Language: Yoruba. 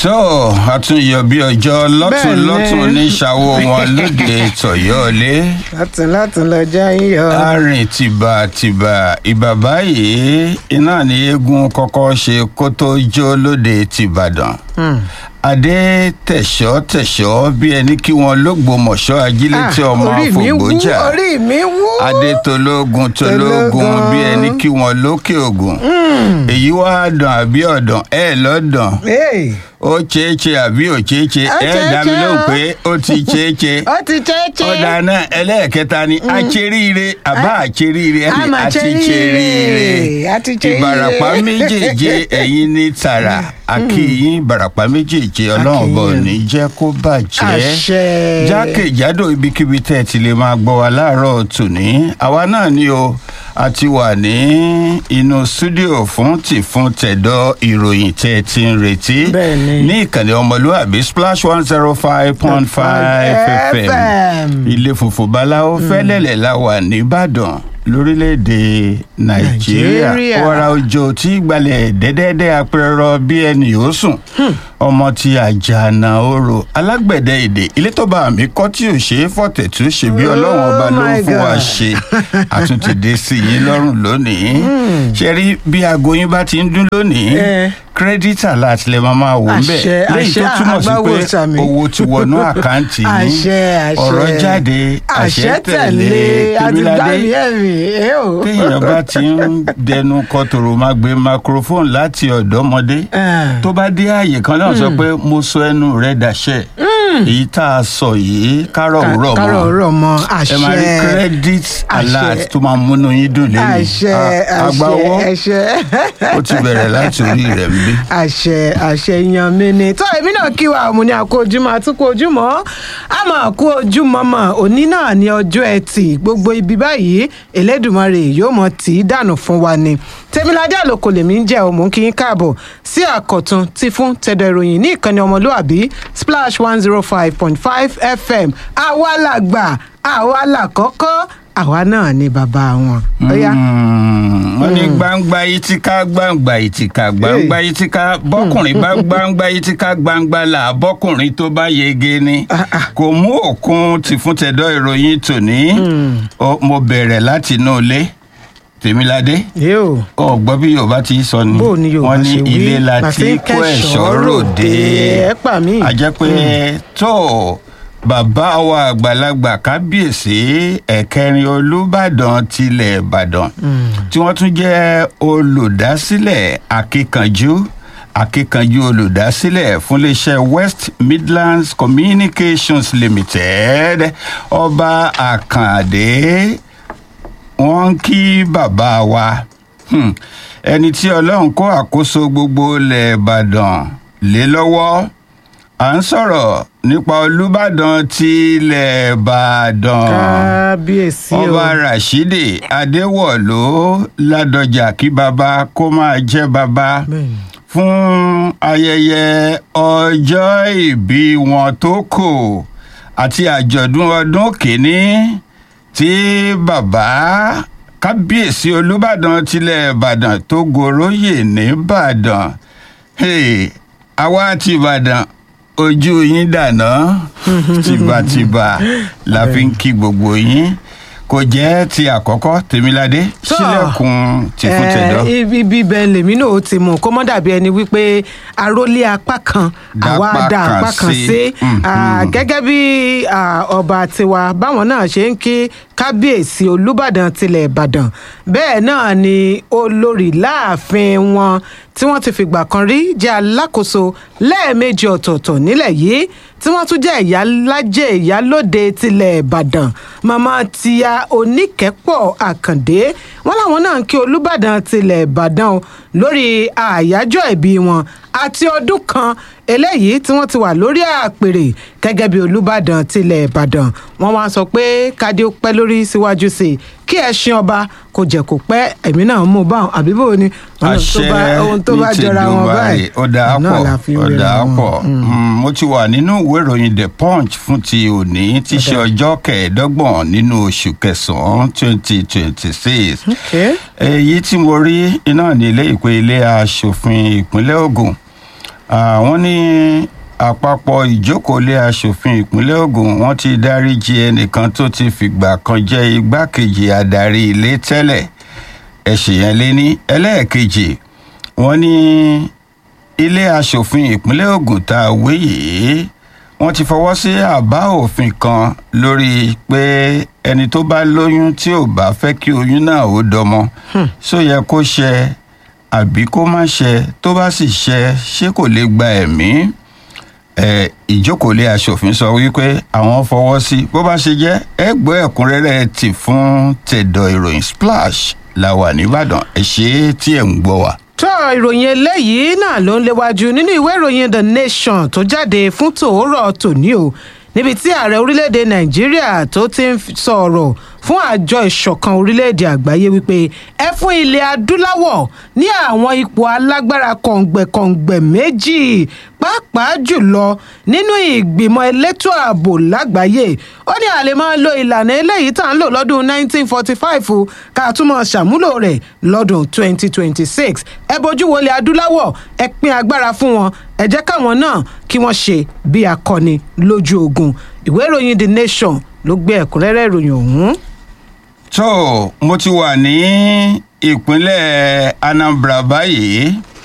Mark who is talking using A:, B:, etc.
A: tó àtúnyọ bí ọjọ́ lọ́tún
B: Bẹ́ẹ̀ni.
A: lọ́tún ní ṣàwó wọn lóde tọ̀yọ́lé
B: látún látún lọ́jọ́ yíyọ.
A: arìn tìbàtìbà ìbà báyìí iná ní eégún kọ́kọ́ ṣe kó tó jó lóde tìbàdàn adé tẹ̀ṣọ́ tẹ̀ṣọ́ bí ẹni kí wọn lógbòmọ̀ṣọ́ ajílétí
B: Ah,
A: ọmọ
B: orí mi wú
A: àfògbójà
B: orí mi wú.
A: adé tológun tológun
B: Tológun.
A: bí ẹni kí wọn lókè ògùn èyí wá dàn àbí ọ̀dàn ẹ̀ lọ́dàn
B: Hey,
A: ó ṣeéṣe àbí ò ṣeéṣe
B: Ó
A: ẹ dá mi
B: ṣeéṣe
A: lóhùn
B: o.
A: pé ó ti ṣeéṣe
B: ó ti ṣeéṣe.
A: ọ̀dà náà ẹlẹ́ẹ̀kẹta ni àṣeríire àbá àṣeríire
B: A
A: ẹni
B: máa
A: àti
B: ṣeríire,
A: ṣeríire
B: a ti ṣeríire.
A: ìbàràpá méjèèje ẹ̀yin ní tààrà àkìyìn ìbàràpá méjèèje ọlọ́run bọ̀
B: Akíyìn.
A: ní jẹ́ kó bàjẹ́
B: Àṣẹ.
A: jákèjádò ibikíbi tẹ́ ẹ ti lè máa gbọ́ wa láàárọ̀ tòní àwa náà ni o a ti wà ní inú stúdíò fún tìfún tẹ̀dọ̀ ìròyìn tẹ́ ẹ ti ń retí
B: Bẹ́ẹ̀ni.
A: ní ìkànnì ọmọlúwàbí splash one zero five point five fm
B: FM.
A: ilé funfun báláwo fẹ́lẹ́lẹ̀ la wà nìbàdàn lórílẹ̀‐èdè nàìjíríà
B: Nàìjíríà.
A: wàrà òjò tí gbalẹ̀ dẹ́dẹ́dẹ́ apẹ̀rọ bí ẹni yóò sùn ọmọ ti àjànà orò alágbẹ̀dẹ èdè ilé tó bá mi kọ́ tí ò ṣe é fọ̀tẹ̀tù ṣe bí ọlọ́run ọba
B: Oh
A: ló ń
B: my
A: fún wa
B: God.
A: ṣe àtúntìdé sí yín lọ́rùn lónìí ṣe rí bí aago yín bá ti ń dún lónìí
B: Eh.
A: kírẹ́dítà láti lè máa máa wò ń bẹ̀
B: Àṣẹ,
A: léyìí tó
B: àṣẹ,
A: túmọ̀ sí
B: àgbáwo
A: pé
B: sàmì.
A: owó ti wọnú àkáǹtì yín
B: àṣẹ àṣẹ.
A: ọ̀rọ̀ jáde àṣẹ tẹ̀lé
B: àti
A: tèmíládé
B: gbàmí ẹ̀mí. ẹ o.
A: téèyàn bá ti ń dẹnu kọtòrò máa gbé microphone láti ọ̀dọ́mọdé
B: Ah.
A: tó bá dé ààyè kan náà sọ pé mo sọ ẹnu rẹ dàṣẹ èyí tá a sọ yìí kárọ̀ òwúrọ̀ mọ́
B: kárọ̀ òwúrọ̀ mọ́
A: ẹ máa rí
B: àṣẹ.
A: credit
B: Àṣẹ.
A: alert tó máa múnú yín dùn lẹ́yìn
B: àṣẹ
A: àgbà
B: àṣẹ
A: owó
B: àṣẹ.
A: ó ti bẹ̀rẹ̀ láti orí rẹ̀ ń bí.
B: àṣẹ àṣẹ yan mi ni tó èmi náà kí wa mo ní àkó ojúmọ́ àtúkọ ojúmọ́ àmọ́ àkó ojúmọ́ mọ́ òní náà ní ọjọ́ ẹtì gbogbo ibi báyìí Elédùmarè yóò mọ tì í dànù fún wa ni Tèmiládé Àlòkò lèmi ń jẹ́ òmù kí n káàbọ̀ sí àkọ̀tun ti fún tẹ̀dọ̀ ìròyìn ní ìkànnì ọmọlúàbí splash one zero five point five fm àwa làgbà àwa làkọ́kọ́ àwa náà ni bàbá wọn. Ó yá.
A: Mm, wọ́n ní gbangba yìí ti ká gbangba yìí ti ká gbangba yìí ti ká bọ́kùnrin bá gbangba yìí ti ká gbangba là bọ́kùnrin tó bá yege ni
B: Ah, ah.
A: kò mú òkun ti fún tẹ̀dọ̀ ìròyìn tòní Ó- mo bẹ̀rẹ̀ láti inú ilé tèmiládé
B: yóò.
A: ọgbọ́n bí yorùbá ti sọ ni
B: bó ni yorùbá
A: wọ́n ní
B: ṣe wí
A: ilé la
B: La
A: ti
B: fi ń
A: kó ẹ̀ṣọ́ ròde
B: ẹ pa mí.
A: a jẹ́ pé tó bàbá wa àgbàlagbà kábíyèsí ẹ̀kẹrin olùbàdàn tilẹ̀ ìbàdàn tí wọ́n tún jẹ́ olùdásílẹ̀ akíkanjú akíkanjú olùdásílẹ̀ fún iléeṣẹ́ west midlands communications limited ọba àkàndé wọ́n ń kí bàbá wa Hmm. ẹni tí ọlọ́run kó àkóso gbogbo ilẹ̀ ìbàdàn lé lọ́wọ́ à ń sọ̀rọ̀ nípa olùbàdàn ti ilẹ̀ ìbàdàn
B: kábíyèsí o
A: ọba rashidi adéwọ̀lú ládọjà kí baba kó máa jẹ́ baba
B: Bẹ́ẹ̀ni.
A: fún ayẹyẹ ọjọ́ ìbí wọn tó kò àti àjọ̀dún ọdún kìíní tí bàbá kábíyèsí olùbàdàn tilẹ̀ ìbàdàn tó goróyè nìbàdàn Hey, àwa ti ìbàdàn ojú yín dànà tìbàtìbà la fi ń kí gbogbo yín kò jẹ́ ti àkọ́kọ́ tèmiládé
B: Tó.
A: sílẹ̀kùn tìfúntẹ̀dọ́.
B: Eh, ibi ibi bẹ́ẹ̀ lèmi náà ó ti mú kó mọ́ dàbí ẹni wípé arólé apá kan àwa
A: Dápá
B: dá
A: kan
B: apá kan
A: sí.
B: sí
A: Mhm.
B: Ah, gẹ́gẹ́ bí ah, ọba tiwa báwọn náà ṣe ń kí kábíyèsí olùbàdàn tilẹ̀ ìbàdàn bẹ́ẹ̀ náà ni olórí láàfin wọn tí wọ́n ti fìgbà kan rí jẹ́ alákòóso lẹ́ẹ̀mejì ọ̀tọ̀ọ̀tọ̀ nílẹ̀ yìí tí wọ́n tún jẹ́ ìyálájẹ́ ìyálóde tilẹ̀ ìbàdàn màmá tíya oníkẹ́pọ̀ àkàndé wọ́n láwọn náà ń kí olùbàdàn tilẹ̀ ìbàdàn o lórí àyájọ́ ìbí wọn àti ọdún kan eléyìí tí wọ́n ti wà lórí àpèrè gẹ́gẹ́ bí olùbàdàn tilẹ̀ ìbàdàn wọ́n wá sọ pé kádé ó pẹ́ lórí síwájú sí i kí ẹṣin ọba kò jẹ́ kó pẹ́ ẹ̀mí náà mú báwọn àbí bò ni ohun tó bá ohun tó bá
A: ní ti
B: jọra wọn
A: Dubai,
B: báyìí
A: ó dáa
B: náà
A: pọ̀
B: la fi ń
A: ó
B: ríra
A: dáa
B: wọn.
A: pọ̀ Mm, mo ti wà nínú ìwé ìròyìn the punch fún ti òní tí í ṣe ọjọ́ kẹẹ̀ẹ́dọ́gbọ̀n nínú oṣù kẹsàn-án twenty twenty six
B: Okay.
A: èyí tí mo rí iná ní ilé ìpè ilé aṣòfin ìpínlẹ̀ Ògùn àwọn ní àpapọ̀ ìjókòólé asòfin ìpínlẹ̀ ogun wọ́n ti dáríji ẹnìkan tó ti fìgbà kan jẹ́ igbákejì adarí ilé tẹ́lẹ̀ ẹ̀sìn yẹn lé ní ẹlẹ́ẹ̀kejì wọ́n ní ilé asòfin ìpínlẹ̀ ogun tá a wé yìí wọ́n ti fọwọ́ sí àbá òfin kan lórí pé ẹni tó bá lóyún tí ò bá fẹ́ kí oyún náà ó dọmọ só yẹ kó ṣe àbí kó má ṣe tó bá sì ṣe ṣé kò lè gba ẹ̀mí ẹ ìjókòólé asòfin sọ wípé àwọn fọwọ́ sí bó bá ṣe jẹ́ ẹ gbọ́ ẹ̀kúnrẹ́rẹ́ tì fún tẹ̀dọ̀ ìròyìn splash la wà nìbàdàn ẹ ṣe é tí ẹ̀ ń gbọ́ wa.
B: tó ìròyìn eléyìí náà ló ń léwájú nínú ìwé ìròyìn the nation tó jáde fún tòórọ̀ tòní o níbi tí ààrẹ orílẹ̀-èdè nàìjíríà tó ti ń sọ̀rọ̀ fún àjọ ìṣọ̀kan orílẹ̀-èdè àgbáyé wípé ẹ fún ilẹ̀ adúláwọ̀ ní àwọn ipò alágbára kọ̀ǹgbẹ̀kọ̀ǹgbẹ̀ méjì pàápàá jùlọ nínú ìgbìmọ̀ elétò ààbò lágbàáyé ó ní àlè máa lo ìlànà eléyìí tá à ń lò lọ́dún 1945 ká tún máa ṣàmúlò rẹ̀ lọ́dún 2026 ẹ bójú wọlé adúláwọ̀ ẹ pín agbára fún wọn ẹ jẹ́ káwọn náà kí wọ́n ṣe bí akọni lójú ogun ìwé ìròyìn the nation ló gbé ẹ̀kúnrẹ́rẹ́ ìròyìn ọ̀hún.
A: tó mo ti wà ní ìpínlẹ̀ anambra báyìí